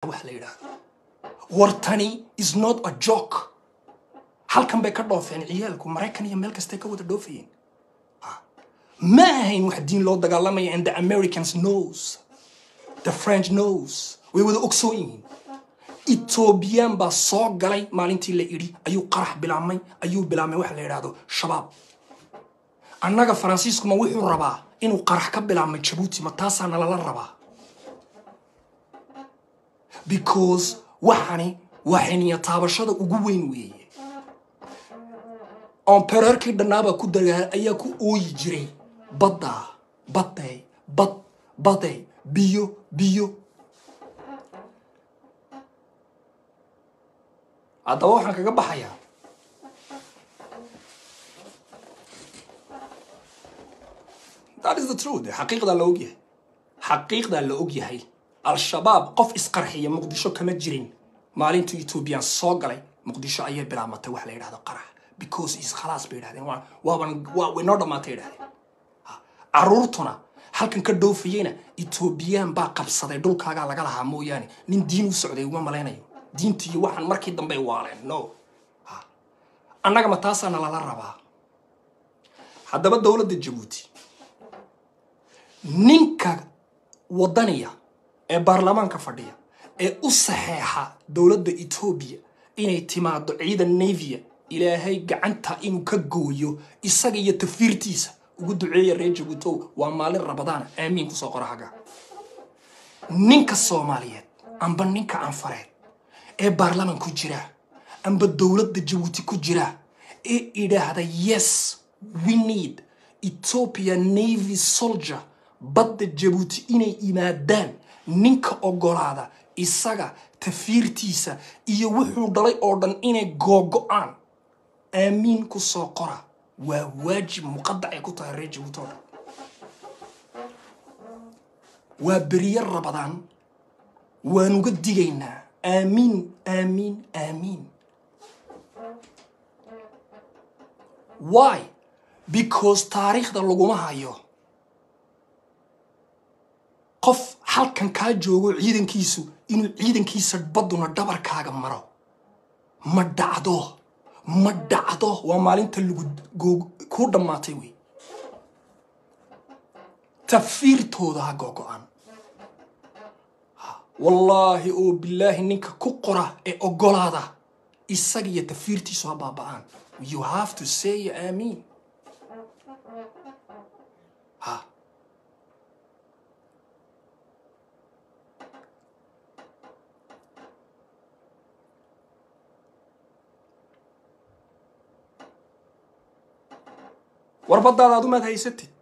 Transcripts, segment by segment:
wax la yidhaahdo wartani is not a joke halkan bay ka dhoofeen ciyaalku maraykan iyo meel kastay ka wada dhoofayeen ma ahayn wax diin loo dagaalamaya and the americans knows the french knows way wada ogsoon yihiin etoobiyaan baa soo galay maalintii la idhi ayuu qarax bilaabmay ayuu bilaabmay waxa la yidhaahdo shabaab annaga faransiiskuma wuxuu rabaa inuu qarax ka bilaabmay jabuuti ma taasaa nalala rabaa because waxani waa xiniya taabashada ugu weyn weeye ompererkii dhannaabaa ku dagaa ayaa ku ooyi jiray baddaa badday bad baday biyo biyo haddaba waxaan kaga baxayaa that is the truth xaqiiqdaa la ogyahay xaqiiqdaa la ogyahay al-shabaab qof isqarxiya muqdisho kama jirin maalintuu etoobiyaan soo galay muqdisho ayay bilaabmatay wax la yidhahdo qarax because is khalaas bay yidhahdeen waa waaban waa way noo dhammaatay yidhahdeen caruurtuna halkan ka dhoofayeyna etoobiyaan baa qabsaday dhulkaagaa laga lahaa mooyaane nin diin u socday uma malaynayo diintii iyo waxaan markii dambey waaleen no annaga ma taasaana lala rabaa haddaba dowladda jabuuti ninka wadaniya ee baarlamaanka fadhiya ee u saxeexa dowladda etoobiya inay timaado ciidan navia ilaahay gacanta inuu ka gooyo isaga iyo tafiirtiisa ugu duceeya reer jabuutow waa maalin rabadaana aamiin kusoo qora haga ninka soomaaliyeed amba ninka anfareed ee baarlaman ku jira amba dowladda jabuuti ku jira ee idhaahda yes we need ethiopia navy soldier badda jabuuti inay yimaadaan ninka ogolaada isaga tafiirtiisa iyo wuxuu dhalay oo dhan inay googo-aan aamiin ku soo qora waa waajib muqadac ay ku tahay reer jabuuti oo dhan waa beriye rabadaan waanuga digaynaa aamiin aamiin aamiin why because taariikhda laguma hayo qof halkan kaa joogo ciidankiisu inuu ciidankiisa badduna dhabarkaaga maro ma dhacdo ma dhacdo waa maalinta lagu kuu dhammaatay wey tafiirtooda ha googo-aan wallaahi oo bilaahi ninka ku qora ee ogolaada isaga iyo tafiirtiisu ha baaba-aan you have to say aamiin ha war baddaada ad umaad haysatid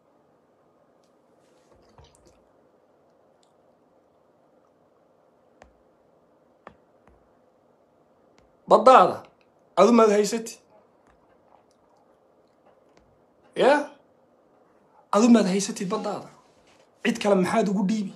baddaada ad umaad haysatid ya ad umaad haysatid baddaada cid kale maxaad ugu dhiibi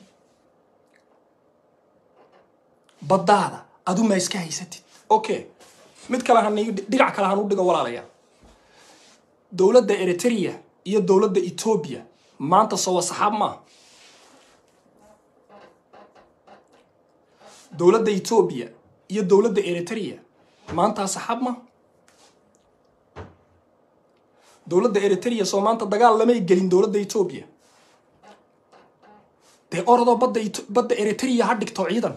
baddaada adumaa iska haysatid okay mid kale han dhinac kale han u dhigo walaalayaa dowladda eritrea iyo dowladda etoobiya maanta soo waa saxaab maaha dowladda etoobiya iyo dowladda eritrea maantaa saxaab maaha dowladda eritrea soo maanta dagaal lamay gelin dowladda etoobiya dee orodoo badda badda eritrea ha dhigto ciidan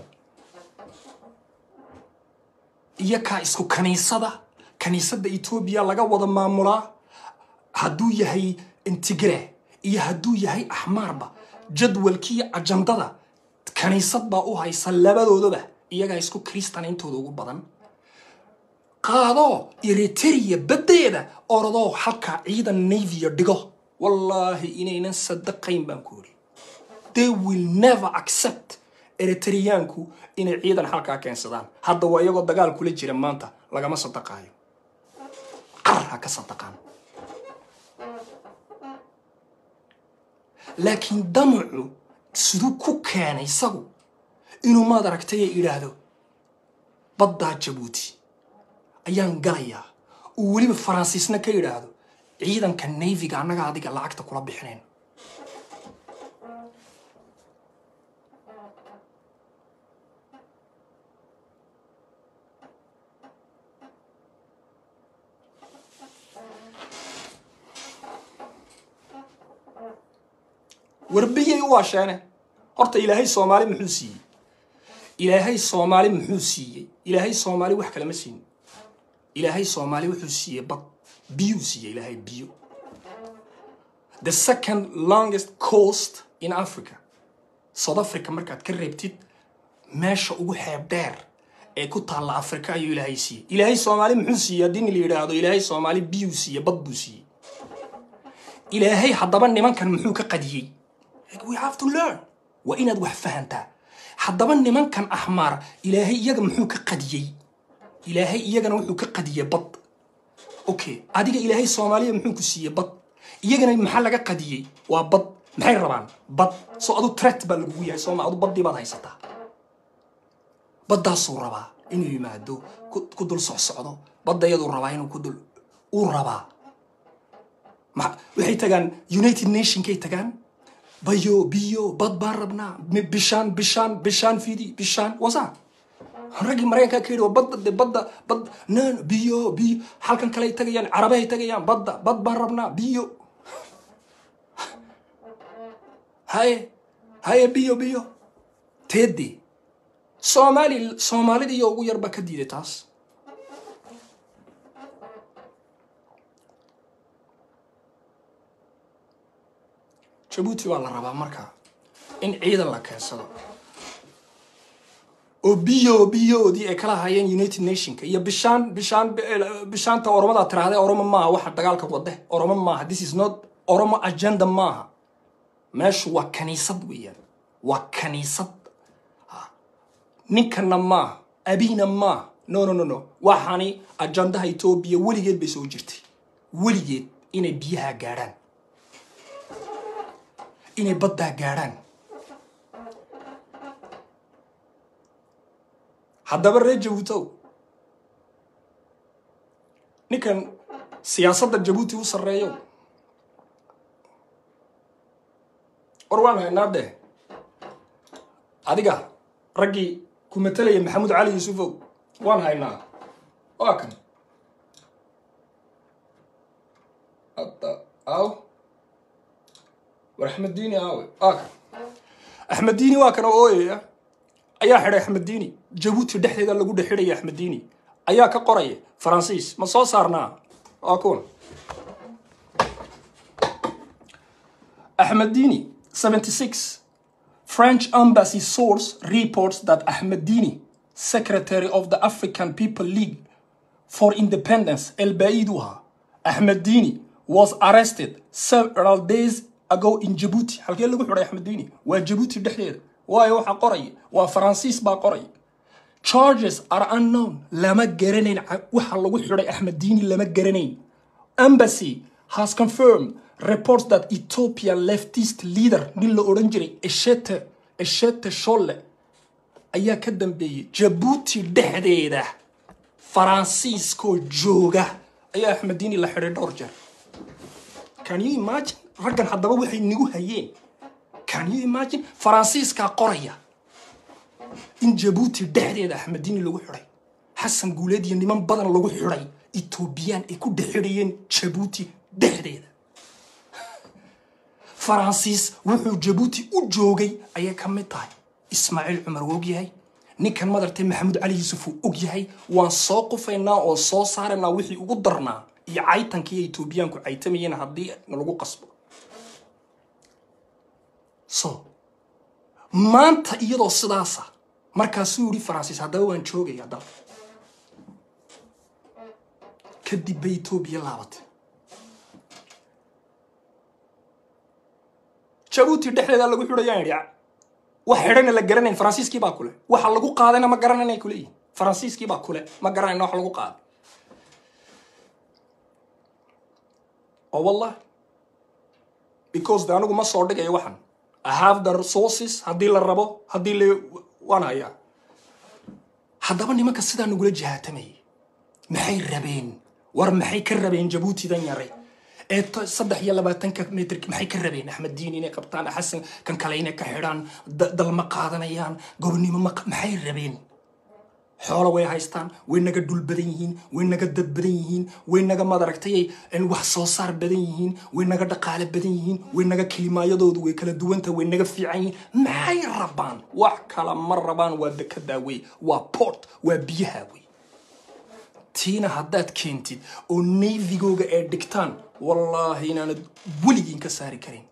iyo kaa isku kaniisada kaniisadda etoobiya laga wada maamulaa hadduu yahay intigre iyo hadduu yahay axmaarba jadwalkiiyo ajandada kaniisad baa u haysa labadoodaba iyagaa isku kristan intooda ugu badan qaadoo eritrea baddeeda orodoo halkaa ciidan navia dhigo wallaahi inaynan sadaqayn baan ku ori they will never accept eritreyaanku inay ciidan halkaa keensadaan hadda waa iyagoo dagaal kula jira maanta lagama sadaqaayo qar ha ka sadaqaan laakiin damacu siduu ku keenay isagu inuu maad aragtay ee idhaahdo baddaa jabuuti ayaan galayaa uu weliba faransiisna ka idhaahdo ciidanka nayfiga annaga adiga lacagta kula bixinayn war biyay u waasheene horta ilaahay soomaali muxuu siiyey ilaahay soomaali muxuu siiyey ilaahay soomaali wax kalema siin ilaahay soomaali wuxuu siiyey bad biyuu siiyey ilaahay biyo the second longest coast in africa south africa markaad ka reebtid meesha ugu xeeb dheer ee ku taalla africa ayuu ilaahay siiyey ilaahay soomaali muxuu siiyey haddii la yidhaahdo ilaahay soomaali biyuu siiyey bad buu siiyey ilaahay haddaba nimankan muxuu ka qadiyey we have to learn waa inaad wax fahantaa haddaba nimankan axmaar ilaahay iyaga muxuu ka qadiyey ilaahay iyagana wuxuu ka qadiyey bad okay adiga ilaahay soomaaliya muxuu ku siiyey bad iyagana maxaa laga qadiyey waa bad maxay rabaan bad soo adu tret baa lagugu yahay sooma adu baddii baad haysataa baddaasuu rabaa inuu yimaado ku dul socsocdo badda iyaduu rabaa inuu ku dul uu rabaa waxay tagaan united nationkay tagaan bayo biyo bad baan rabnaa bishaan bishaan bishaan fidi bishaan wasa raggii maraykankaa ka yidhi waa badda de badda bad nan biyo biyo halkan kale ay tagayaan carabahay tagayaan badda bad baan rabnaa biyo haye haye biyo biyo teedee soomaali soomaalida iyo ugu yarba ka diiday taas jabuuti baa la rabaa markaa in ciidan la keensado oo biyo biyoodii ay kala hayeen united nationka iyo bishaan bishaan bishaanta oromada tiraahday oromo maaha waxa dagaalka wade oromo maaha this is not oromo agenda maaha meeshu waa kaniisad weeyaan waa kaniisad ninkana maaha abina maaha no no no no waxaani ajandaha etoobiya weligeed bay soo jirtay weligeed inay biyaha gaadhaan inay baddaa gaadhaan haddaba reer jabuutow ninkan siyaasadda jabuuti u sarreeyo war waan haynaa dee adiga raggii ku matelaya maxamuud cali yuusufow waan haynaa waa kan hadda aaw war axmed diini aawe waa kan axmed diini waa kan oo ooyaya ayaa xidhay axmed diini jabuuti dhexdeeda lagu dhexidhaya axmed diini ayaa ka qoraya faransiis ma soo saarnaa waa kuwan axmed diini 76 French embassy source reports that Ahmadini, secretary of the African People League for Independence, El Baiduha, Ahmadini, was arrested several days ago in Djibouti. halkee lagu xidhay Ahmadini? waa Djibouti dhexdeeda. waayo waxa qoraya waa Faransiis baa qoraya. Charges are unknown. lama garanayn waxa lagu xidhay Ahmadini lama garanayn. Embassy has confirmed reports that Ethiopia leftist leader nin la odhan jiray Eshete Eshete Sholle ayaa ka dambeeyey Djibouti dhexdeeda Faransiiskoo jooga ayaa Ahmadini la xidhay dhowr jeer Can you imagine raggan haddaba waxay nigu hayeen Can you imagine Faransiiskaa qoraya in Djibouti dhexdeeda Ahmadini lagu xidhay xasan guuleed iyo niman badan lagu xidhay Ethiopian ay ku dhexidhayeen Djibouti dhexdeeda faransiis wuxuu jabuuti u joogay ayay ka mid tahay ismaaciil cumar wuu og yahay ninkan madartay maxamuud cali yuusuf uu og yahay waan soo qufaynaa oo soo saaraynaa wixii ugu darnaa iyo caytankii etoobiyaanku caytamayeen haddii nalagu qasbo so maanta iyadoo sidaasa markaasuu yidhi faransiis haddaba waan joogaya dal kadib bay etoobiya laabatay jabuuti dhexdeeda lagu xidhayaan idhi wax xidhana la garanayn faransiiskii baa kule waxa lagu qaadayna ma garanayna kuleeyihin faransiiskii baa kule ma garanayna wax lagu qaaday oo wallah because de anigu ma soo dhigayo waxan i have the resources haddii la rabo haddii la waan hayaa haddaba nimanka sidaa nagula jihaatamayay maxay rabeen war maxay ka rabeen jabuutidan yaray ee saddex iyo labaatanka mitr maxay ka rabeen axmed diin inay qabtaan xasan kan kale inay ka xidhaan dalma qaadanayaan gobonimo maxay rabeen xoolo way haystaan way naga dhul badan yihiin way naga dad badan yihiin way naga madaragtay wax soo saar badan yihiin way naga dhaqaale badan yihiin way naga kelimaayadoodu way kala duwanta way naga fiican yihiin maxay rabaan wax kala ma rabaan waa dekedaa wey waa port waa biyaha wey tiina haddaad keentid oo navigooga ay dhigtaan wallaahi inaanad weligiin ka saari karin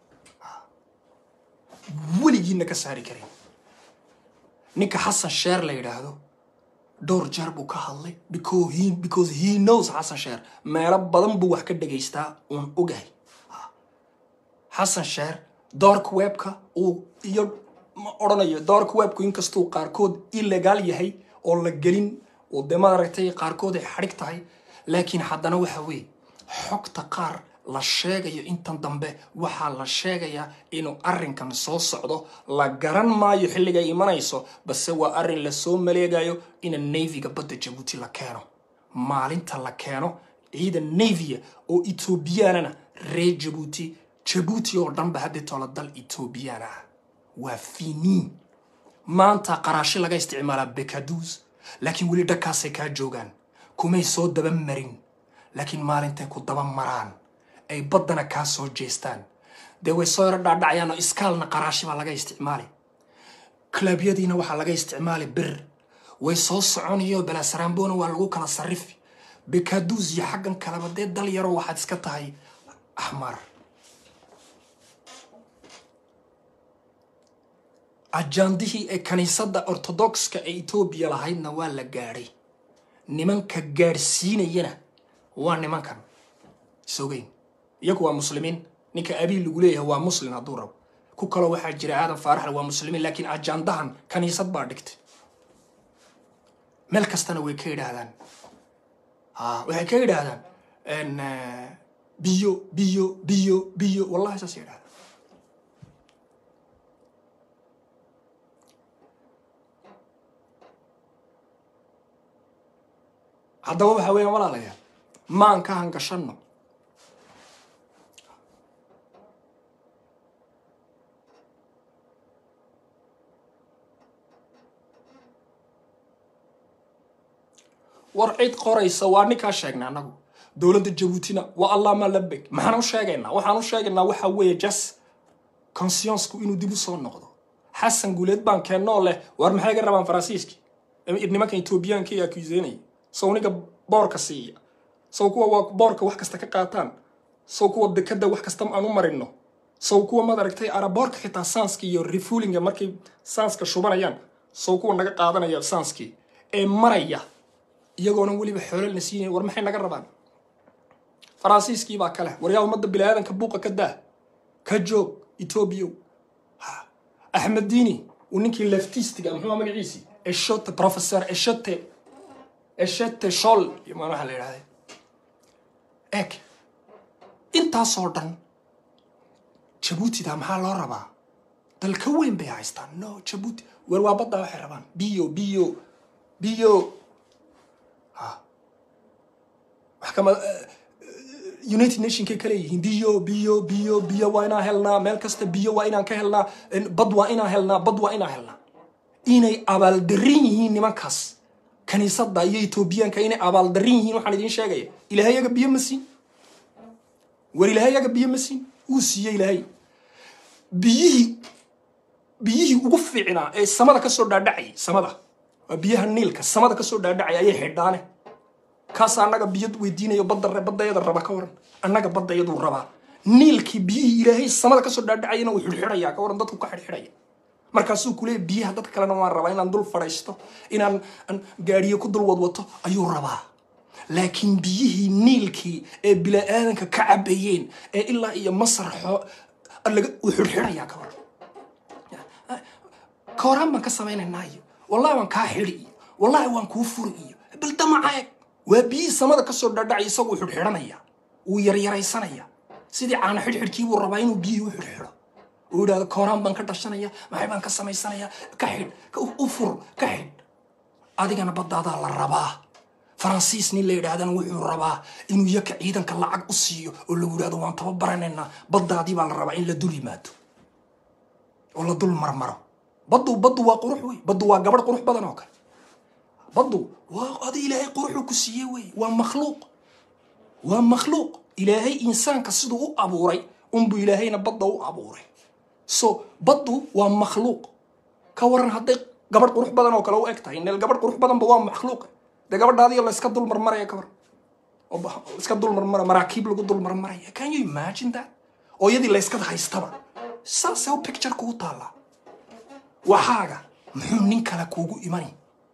weligiinna ka saari karin ninka xasan sheer la yidhaahdo dhowr jeer buu ka hadlay because he, because he knows xasan sheer meelo badan buu wax ka dhagaystaa uun ogahay xasan sheer doorka webka uu iyo ma odhanayo doorka webku inkastuu qaarkood illegaal yahay oo la gelin oo dee maaragtay qaarkood ay xadhig tahay laakiin haddana waxa weeye xogta qaar la sheegayo intan dambe waxaa la sheegayaa inuu arrinkan soo socdo la garan maayo xilligay imanayso base waa arrin lasoo maleegayo ina navyga badda jabuuti la keeno maalinta la keeno ciidan navia oo etoobiyaanana reer jabuuti jabuuti oo dhanba haddii toola dal etoobiyaan ah waa finiin maanta qaraashi laga isticmaalaa bekaduus laakiin weli dhakaasay kaa joogaan kumay soo daba marin laakiin maalintay ku daba maraan ay baddana kaa soo jeestaan dee way soo yaro dhaadhacayaan oo iskaalna qaraashi baa laga isticmaali klabyadiina waxaa laga isticmaali bir way soo soconayo belasaraambona waa lagu kala sarifi bekaduus iyo xaggan kaleba dee dal yaro waxaad iska tahay axmar ajaandihii ee kaniisadda ortodokska ee etoobiya lahaydna waa la gaadhay nimanka gaadhsiinayana waa nimankan isogeyn iyagu waa muslimiin ninka abiil lagu leeyahay waa muslim hadduu rabo ku kaloo waxaa jira aadan faaraxle waa muslimiin laakiin ajaandahan kaniisad baa dhigtay meel kastana way ka yidhaahdaan waxay ka yidhaahdaan biyo biyo biyo biyo wallahi saas yidhahda haddaba waxa weeyaan walaalayaal maan ka hangashanno war cid qoraysa waa ninkaa sheegna annagu dowladda jabuutina waa allah ma labeg maxaan u sheegaynaa waxaan u sheegaynaa waxa weeye jas consciensku inuu dib u soo noqdo xasan guuleed baan keennoo leh war maxay ga rabaan faransiiski nimankan etoobiyaanka ee akuuseynaya sow ninka boorka siiya sow kuwa waa boorka wax kasta ka qaataan sow kuwa dekada wax kasta aan u marino sow kuwa maad aragtay araboorka xitaa saanska iyo refuulinga markay saanska shubanayaan sow kuwa naga qaadanaya saanskii ee maraya iyagoona weliba xoololna siinaya war maxay naga rabaan faransiiskii baa kale waryaa ummadda biniaadanka buuqa ka daa ka joog etoobiya axmed diini uu ninkii leftistiga muxuu magaciisii eshote professor eshote eshete shol imaan waxaa la yidhahday eg intaasoo dhan jabuutida maxaa loo rabaa dalka weyn bay haystaan no jabuuti weer waa baddaa waxay rabaan biyo biyo biyo wax kama united nationkay kale yihiin biyo biyo biyo biyo waa inaan helnaa meel kasta biyo waa inaan ka helnaa bad waa inaan helnaa bad waa inaan helnaa inay abaaldarin yihiin nimankaas kaniisadda iyo etoobiyaanka inay abaaldarin yihiin waxaan idiin sheegaya ilaahay yaga biyo ma siin war ilaahay yaga biyo ma siin uu siiyey ilaahay biyihii biyihii ugu fiicnaa ee samada kasoo dhaadhacayay samada waa biyaha niilka samada kasoo dhaadhacay ayay xidhaane kaas annaga biyo weydiinayo badda baddayada raba ka waran annaga baddayaduu rabaa niilkii biyihii ilaahay samada kasoo dhaadhacayana uu xidhxidhayaa ka waran dadku ka xidhxidhaya markaasuu kuleeya biyaha dadka kalena waan rabaa inaan dul fadhiisto inaan gaadhiyo ku dul wadwato ayuu rabaa laakiin biyihii niilkii ee bilaa-aadanka ka cabayeen ee ilaa iyo masar uu xidhxidhayaa ka waran ka horaan baan ka samaynaynaa iyo wallahi waan kaa xidhi iyo wallahi waan kuu furi iyo bal damaca eeg waa biyihii samada kasoo dhaadhacay isaguu xidhxidhanaya wuu yaryaraysanaya sidii caana xidhxidhkii buu rabaa inuu biyihii u xidhxidho uu yidhahdo kooraan baan ka dhashanaya maxay baan ka samaysanaya ka xidh u fur ka xidh adigana baddaadaa la rabaa faransiis nin la yidhaahdana wuxuu rabaa inuu yaka ciidanka lacag u siiyo oo lagu yidhahdo waan tababaranaynaa baddaadii baa la rabaa in la dul yimaado oo la dul marmaro baddu baddu waa qurux wey baddu waa gabadh qurux badan oo kale baddu waa adi ilaahay quruxuu ku siiyey wey waa makhluuq waa makhluuq ilaahay insaanka siduu u abuuray unbuu ilaahayna badda u abuuray so baddu waa makhluuq ka waran hadday gabadh qurux badan oo kale u eg tahay neel gabadh qurux badanba waa makhluuq dee gabadhaadiyo la iska dulmarmaraya ka waran oo ba- iska dulmarmara maraakiib lagu dulmarmaraya can you imagine that oo iyadii la iska haystaba saasee u picture kugu taallaa waxaaga muxuu nin kale kuugu imani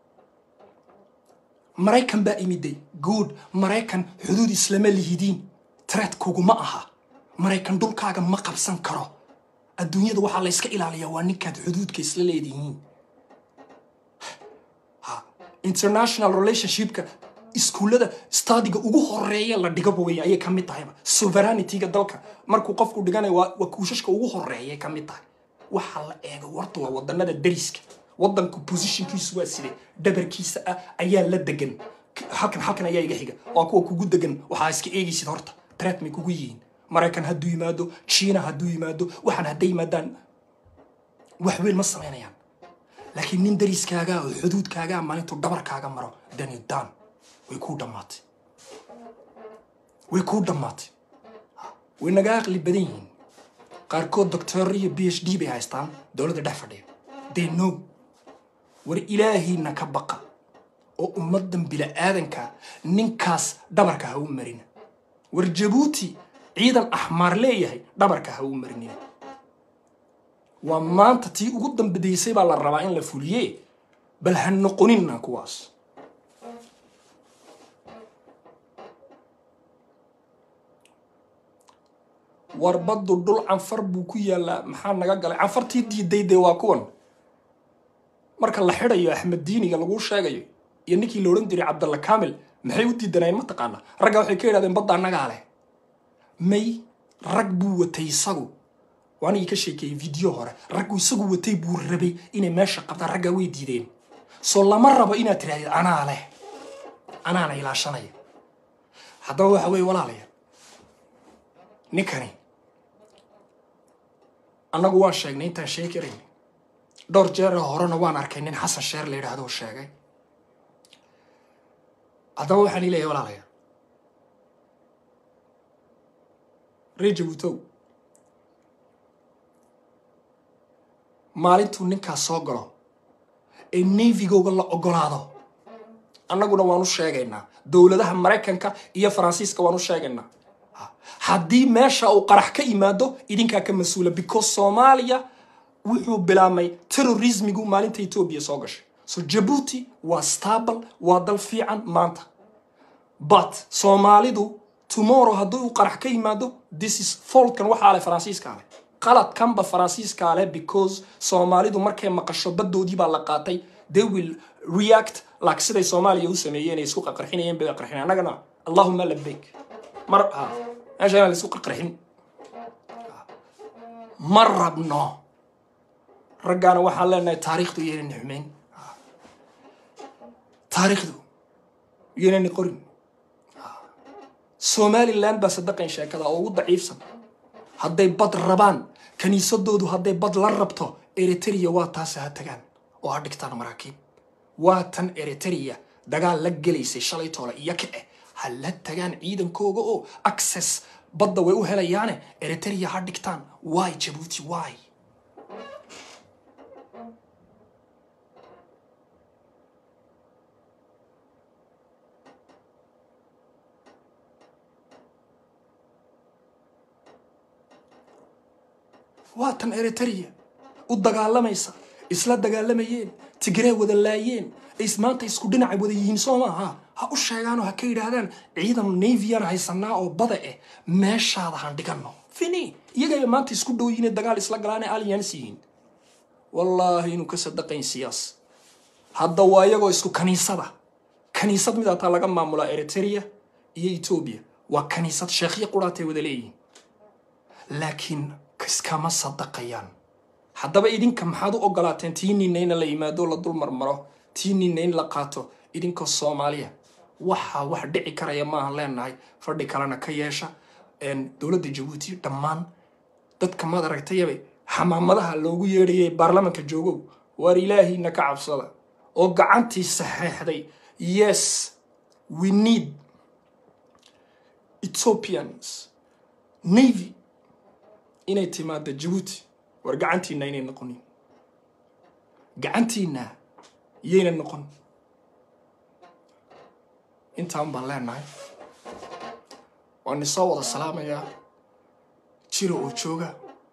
maraykan baa imiday good maraykan xuduud islama lihidiin tred kuguma aha maraykan dhulkaaga ma qabsan karo adduunyada waxaa la yska ilaaliyaa waa ninkaad xuduudka isla leedihiin Ha, international relationshipka iskuullada stadiga ugu horeeya la dhigaba wey ayay ka mid tahayba sovereignity-ga dalka markuu qofku dhiganayo waa waa kuushashka ugu horeeyay ka mid tahay waxaa la eega warta waa wadanada dariska wadanku positionkiisu waa side dhabarkiisa ah ayaa la degan K- halkan halkan ayaa iga xiga waa kuwa kugu degan waxaa iska eegaysid horta tret may kugu yihiin maraykan hadduu yimaado china hadduu yimaado waxaan hadday yimaadaan wax weyn ma samaynayaan laakiin nin dariskaagaa oo xuduudkaagaa maalintuu dhabarkaaga maro dani dan way kuu dhammaatay way kuu dhammaatay way naga aqli badan yihiin qaarkood doctor iyo b h d bay haystaan dowladda dhex fadhiya they know war ilaahiina ka baqa oo ummaddan bila'aadanka ninkaas dhabarka ha u marina war jabuuti ciidan axmaar leeyahay dhabarka ha u marinina waa maanta tii ugu dambedaysay baa la rabaa in la fuliye bal ha noqonina kuwaas war baddu dhul canfar buu ku yaalaa maxaa naga galay canfartii diiday dee waa kuwan marka la xidhayo axmed diiniga laguu sheegayo iyo ninkii la odhan jiray cabdalla kaamil maxay u diidanayeen mataqaana ragga waxay ka yidhahdeen badda annagaa leh may rag buu watay isagu waanigii ka sheekeeyey video hore raggu isagu watay buu rabay inay meesha qabtaan raggaa way diideen soo lama rabo inaad tirahdid anaa leh anaana ilaashanaya haddaba waxa weeye walaalayaal ninkani annagu waan sheegnay intaan sheegi karayn dhowr jeer oo horena waan arkay nin xasan sheer la yidhaahdo oo sheegay haddaba waxaan ileeyahay walaalayaal reer jabuutow maalintuu ninkaas soo galo ee navigooga la ogolaado annaguna waan u sheegaynaa dowladaha maraykanka iyo faransiiska waan u sheegaynaa Ha. haddii meesha uu qarax ka yimaado idinkaa ka mas-uula because soomaaliya wuxuu bilaabmay terrorismigu maalinta etoobiya soo gashay so jabuuti waa stable waa dal fiican maanta but soomaalidu tomorrow haddii uu qarax ka yimaado this is faultkan waxaa leh faransiiskaa leh qaladkanba faransiiskaa leh because soomaalidu markay maqasho baddoodii baa la qaatay they will react like siday soomaaliya u sameeyeen ay isku qarqarxinayeen bay qarxin annagana allahuma labbayk mar ha meesha inaan la isku qarqarxin ma rabno raggaana waxaan leenahay taariikhdu iyaynani xumeyn taariikhdu iyaynani qorin somaliland baa sadaqan sheekada oo ugu daciifsan hadday bad rabaan kiniisadoodu hadday bad la rabto eritrea waa taase ha tagaan oo ha dhigtaan maraakiib waa tan eritrea dagaal la gelaysay shalay toole iyo ka eh ha la tagaan ciidankooga oo access badda way u helayaane eritrea ha dhigtaan why jabuuti why waa tan eritrea u dagaalamaysa isla dagaalamayeen tigree wada laayeen is maanta isku dhinaca wada yihiin soo maaha ha u sheegaanoo ha ka yidhaahdaan ciidan navian haysanaa oo bada eh meeshaada han dhigano fini iyagaya maanta isku dhow yihiin dagaal isla galaane alliance yihiin wallaahi inuu ka sadaqayn siyaas hadda waa iyagoo isku kaniisada kaniisad mid ataa laga maamulaa eritrea iyo etoobiya waa kaniisad sheekhyo quraatay wada leeyihiin laakiin iskama sadaqayaan haddaba idinka maxaad u ogolaateen tii ninna in la yimaado la dul marmaro tii ninna in la qaato idinkoo soomaaliya waxaa wax dhici karaya maahan leenahay fadhi kalena ka yeesha dowladda jabuuti dhammaan dadka maad aragtayaba xamaamadaha loogu yeedhayay baarlamanka joogow waar ilaahiina ka cabsada oo gacantii saxeexday yes we need ethiopians navy inay timaado jabuuti war gacantiina inay noqonin gacantiina yayna noqon intaan baan leenahay waan isoo wada salaamayaa jiro oo jooga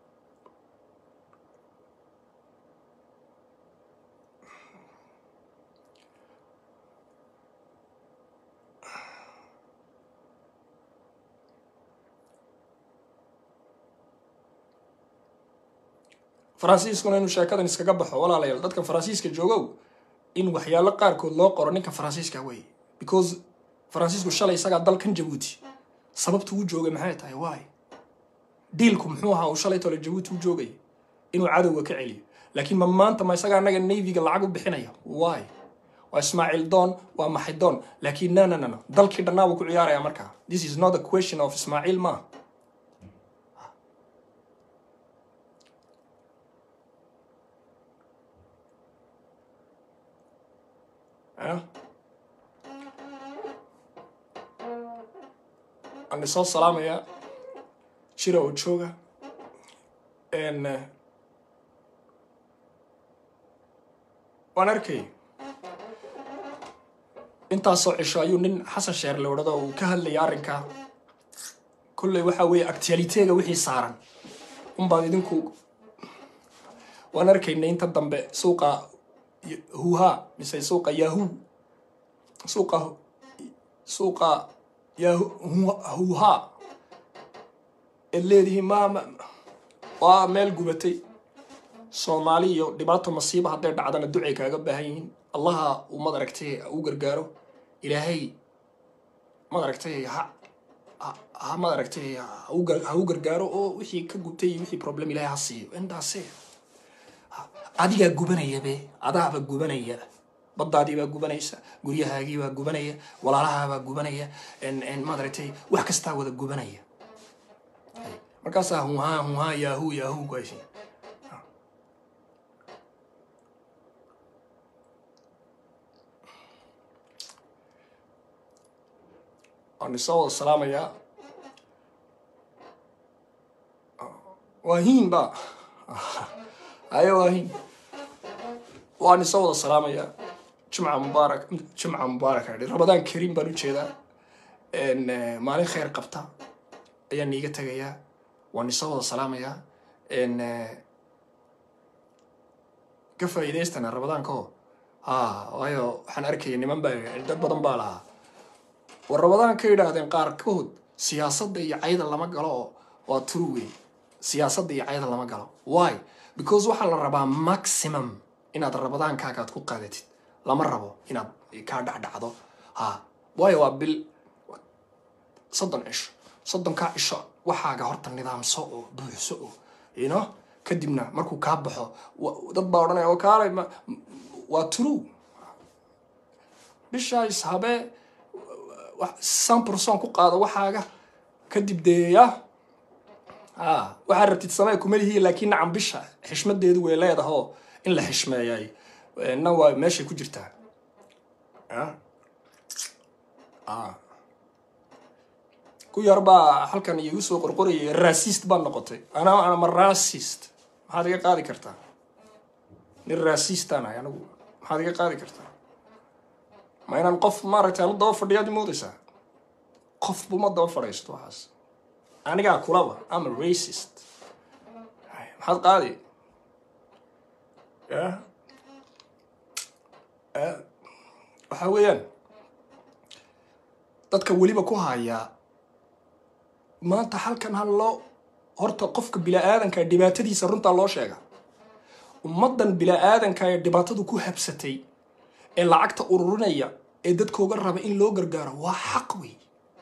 faransiiskuna inuu sheekadan iskaga baxo walaalayaal dadka faransiiska joogow in waxyaalo qaarkood loo qoro ninka faransiiska wey because faransiisku shalay isagaa dalkan jabuuti sababta uu joogay maxay tahay waay diilku muxuu ahaa uu shalay tole jabuuti u joogay inuu cadowga ka celiyo laakiin ma maanta ma isagaa anaga navyga lacag u bixinaya waay waa ismaaciil doon waa maxay doon laakiin no no no no dalkii dhannaa buu ku ciyaaraya markaa this is not a question of ismaaciil ma waan isoo salaamayaa jira oo jooga waan arkay intaasoo cisho ayuu nin xasan sheer la odhado uu ka hadlaya arrinkaa kolley waxaa weeye actualiteega wixii saaran unbaad idinku waan arkaynay inta dambe suuqa huha mise suuqa yahu suuqa suuqa yahuha eed leedihiin ma waa meel gubatay soomaali iyo dhibaato masiiba hadday dhacdana ducay kaaga baahan yihiin allaha uu madaragtay u gargaaro ilaahay madaragtay ha ha madaragtay ha u gargaaro oo wixii ka gubtay iyo wixii problem ilaahay ha siiyo intaase adigaa gubanaya be adaaba gubanaya baddaadiibaa gubanaysa guryahaagiibaa gubanaya walaalahaabaa gubanaya madaragtay wax kastaa wada gubanaya markaasaa huha huha yahu yahu kuhaysi waan isoo wada salaamayaa waa hiin ba ayo waa hiin waan isoo wada salaamayaa jumca mubaarak jumca mubaarak adhi ramadaan kariim baan ujeedaa maalin kheyr qabta ayaan iiga tegayaa waan isoo wada salaamayaa ka faa'iidaystana ramadaanko ha waayo waxaan arkaya niman baa dad badan baa lahaa war ramadaan ka yidhaahdeen qaarkood siyaasadda iyo cayda lama galo oo waa true wey siyaasadda iyo cayda lama galo why because waxaa la rabaa maximum inaad ramadaankaagaad ku qaadatid lama rabo inaad kaa dhacdhacdo ha waayo waa bil soddon cisho soddonkaa cisho waxaaga horta nidaamso oo buuxso oo ino kadibna markuu kaa baxo dad baa odhanaya oo kaalay waa true bishaas habee san person ku qaado waxaaga kadib deeya a waxaa rabtid samee kumalihi laakiin nacam bisha xishmadeedu way leedahoo in la xishmeeyay na waa meeshay ku jirtaa ku yar baa halkan iigu soo qorqorayay rasist baa noqotay ana ama rasist maxaad iga qaadi kartaa nin rasistaan ahay anigu maxaad iga qaadi kartaa ma inaan qof maaragtay la daba fadhiyaad moodaysaa qofbu ma daba fadhiisto waxaas anigaa kulaba ama racist maxaad qaadi ya waxaa weeyaan dadka weliba ku hayaa maanta halkan ha loo horta qofka bila-aadanka dhibaatadiisa runtaa loo sheega ummaddan bila-aadanka ee dhibaatadu ku habsatay ee lacagta ururinaya ee dadkooga raba in loo gargaaro waa xaq wey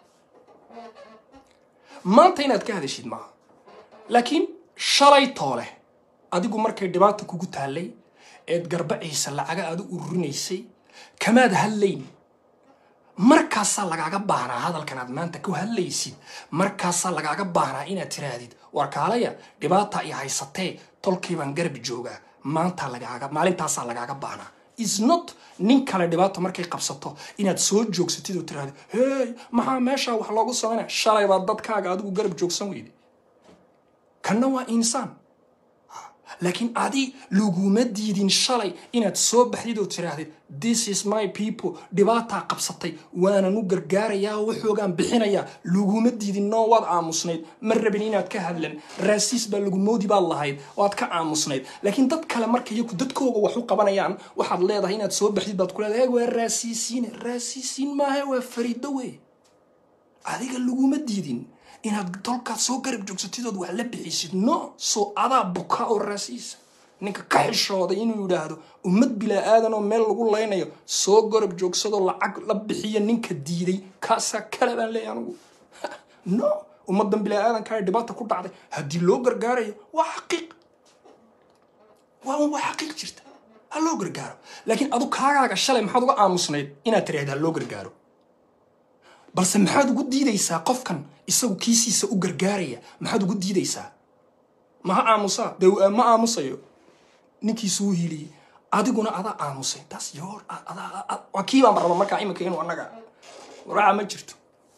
maanta inaad ka hadashid maaha laakiin shalay toole adigu markay dhibaata kugu taallay eed garbaciisa lacaga aad u ururinaysay kamaad hadlayn markaasaa lagaaga baahnaa hadalkan aad maanta ku hadlaysid markaasaa lagaaga baahnaa inaad tiraahdid warkaalaya dhibaata i haysatee tolkiibaan garbi joogaa maanta lagaaga maalintaasaa lagaaga baahnaa is not nin kale dhibaato markay qabsato inaad soo joogsatid oo tiraahdo hey maxaa meeshaa wax loogu samaynaya shalay baa dadkaaga adigu garab joogsan weyday kanna waa insaan laakiin adi laguma diidin shalay inaad soo baxdid oo tiraahdid this is my people dhibaataa qabsatay waanan u gargaarayaa oo waxoogaan bixinayaa laguma diidin noo waad aamusnayd ma rabin inaad ka hadlan raasiis baa lagu moodi baad lahayd waad ka aamusnayd laakiin dad kale marka iyaku dadkooga wax u qabanayaan waxaad leedahay inaad soo baxdid baad ku leedahay waa raasiisiine raasiisiin maahe waa fariido wey adiga laguma diidin inaad dolkaad soo garab joogsatidood wax la bixisid no soo adaa buka oo raasiisa ninka ka xishooday inuu yidhaahdo ummad bilaa aadan oo meel lagu laynayo soo garab joogsadoo lacag la bixiya ninka diiday kaasaa kale baan leeyahay anugu no ummadan bilaa aadankaa dhibaata ku dhacday haddii loo gargaarayo waa xaqiiq waa waa xaqiiq jirta ha loo gargaaro laakiin adu kaagaaga shalay maxaad uga aamusnayd inaad tiraahda ha loo gargaaro balse maxaad ugu diidaysaa qofkan isagu kiisiisa u gargaaraya maxaad ugu diidaysaa maha aamusaa de ma aamusayo ninkiisu u hiliyey adiguna adaa aamusay taas yoor waa kii baan raba markaa iminka inuu annaga waraaca ma jirto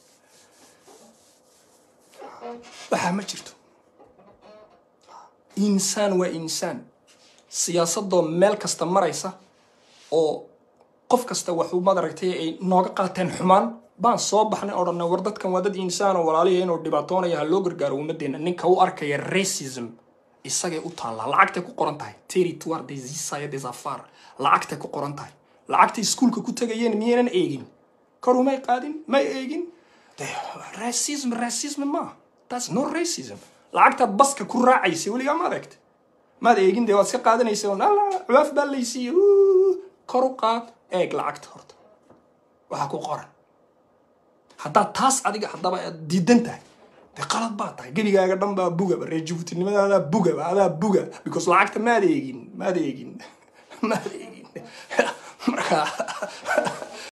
waxaa ma jirto insaan waa insaan siyaasadoo meel kasta maraysa oo qof kasta waxuu madaragtay ay nooga qaateen xumaan baan soo baxnay oo dhanna war dadkan waa dad insaan oo walaaliya inuu dhibaatoonaya ha loo gargaaro ummaddeena ninka u arkaya racism isagay u taallaa lacagtay ku qoran tahay territoire des isaya des affaires lacagtay ku qoran tahay lacagtay iskuulka ku tegayeen miyaynan eegin koru may qaadin may eegin racism racism maaha that's no racism lacagtaad baska ku raacaysay weligaa ma adeegta maad eegin dee waad iska qaadanaysa un alla cuwaaf baa laysiiye kor u qaad eeg lacagta horta waxaa ku qoran haddaad taas adiga haddaba aad diidan tahay dee qalad baa tahay gebigaaga dhan baa bugaba reer jabuutinimadadaa bugaba adaa buga because lacagta maad eegin maad eegin maad eegin marka